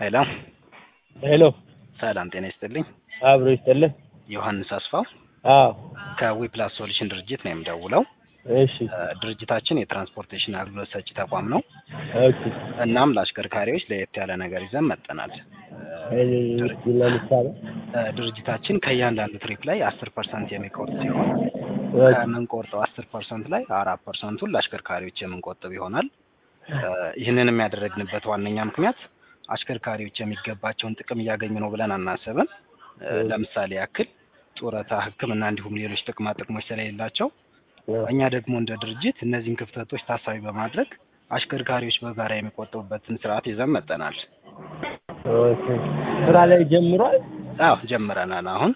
ሄሎ ሄሎ ሰላም ጤና ይስጥልኝ። አብሮ ይስጥልህ። ዮሐንስ አስፋው አዎ ከዊፕላስ ሶሉሽን ድርጅት ነው የምደውለው። እሺ እ፣ ድርጅታችን የትራንስፖርቴሽን አገልግሎት ሰጪ ተቋም ነው። ኦኬ እናም ለአሽከርካሪዎች ለየት ያለ ነገር ይዘን መጥተናል። እኔ እስኪ ለምሳሌ እ፣ ድርጅታችን ከእያንዳንዱ ትሪፕ ላይ አስር ፐርሰንት የሚቆርጥ ሲሆን ኦኬ ከምንቆርጠው አስር ፐርሰንት ላይ አራት ፐርሰንቱን ለአሽከርካሪዎች የምንቆጥብ ይሆናል። እ፣ ይህንንም ያደረግንበት ዋነኛ ምክንያት አሽከርካሪዎች የሚገባቸውን ጥቅም እያገኙ ነው ብለን አናስብም። እ፣ ለምሳሌ ያክል ጡረታ፣ ሕክምና እንዲሁም ሌሎች ጥቅማ ጥቅሞች ስለሌላቸው እኛ ደግሞ እንደ ድርጅት እነዚህን ክፍተቶች ታሳቢ በማድረግ አሽከርካሪዎች በጋራ የሚቆጥቡበትን ስርዓት ይዘን መጠናል። ኦኬ ስራ ላይ ጀምሯል። አዎ ጀምረናል። አሁን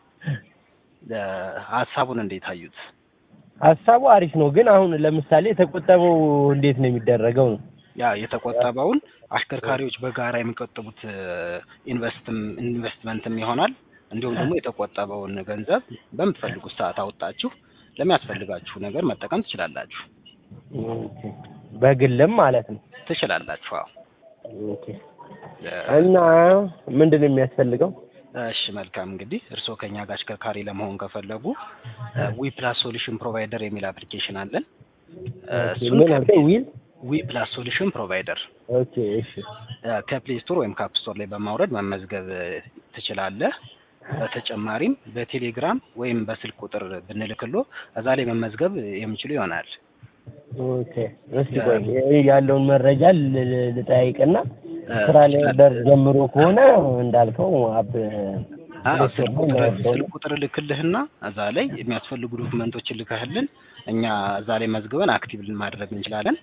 እ፣ ሀሳቡን እንዴት አዩት? ሀሳቡ አሪፍ ነው፣ ግን አሁን ለምሳሌ የተቆጠበው እንዴት ነው የሚደረገው ነው? ያ የተቆጠበውን አሽከርካሪዎች በጋራ የሚቆጥቡት እ፣ ኢንቨስትም ኢንቨስትመንትም ይሆናል። እንዲሁም ደግሞ የተቆጠበውን ገንዘብ በምትፈልጉት ሰዓት አውጣችሁ ለሚያስፈልጋችሁ ነገር መጠቀም ትችላላችሁ ኦኬ በግልም ማለት ነው። ትችላላችሁ። አዎ ኦኬ እ፣ እና ምንድን ነው የሚያስፈልገው? እሺ መልካም እንግዲህ እርስዎ ከኛ ጋር አሽከርካሪ ለመሆን ከፈለጉ ዊ ፕላስ ሶሉሽን ፕሮቫይደር የሚል አፕሊኬሽን አለን። እ፣ ኦኬ እሱን ምን አልከኝ? ዊል ዊ ፕላስ ሶሉሽን ፕሮቫይደር ኦኬ እሺ ከፕሌይ ስቶር ወይም ካፕ ስቶር ላይ በማውረድ መመዝገብ እ፣ ትችላለህ። በተጨማሪም በቴሌግራም ወይም በስልክ ቁጥር ብንልክሎ እዛ ላይ መመዝገብ የሚችሉ ይሆናል። ኦኬ እስኪ ቆይ ይሄ ያለውን መረጃ ል- ል- ልጠያይቅና እ፣ ስራ ላይ ደር ጀምሮ ከሆነ እንዳልከው አብ አዎ ስልክ ፕሌይ ስቶር ቁጥር ላይ ነው ስልክ ቁጥር ልክልህና እዛ ላይ የሚያስፈልጉ ዶክመንቶችን ልከህልን እኛ እዛ ላይ መዝግበን አክቲቭ ማድረግ እንችላለን።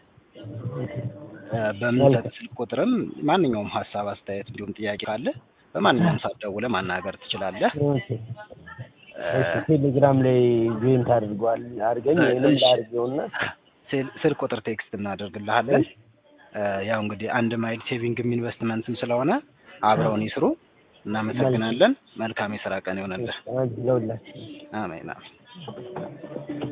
እ፣ በምንሰጥ ስልክ ቁጥርም ማንኛውም ሀሳብ፣ አስተያየት እንዲሁም ጥያቄ ካለ በማንኛውም ሰዓት ደውለህ ማናገር ትችላለህ። ኦኬ እ፣ እሺ ቴሌግራም ላይ ጆይን ታድርጓል አድርገኝ ወይንም እሺ። ላድርገውና ስል- ስልክ ቁጥር ቴክስት እናደርግልሃለን። እ፣ ያው እንግዲህ አንድ ማይል ሴቪንግም ኢንቨስትመንትም ስለሆነ አብረውን ይስሩ። እናመሰግናለን። መልካም የስራ ቀን ይሆንልህ። አንቺ ለሁላችሁ አሜን አሜን።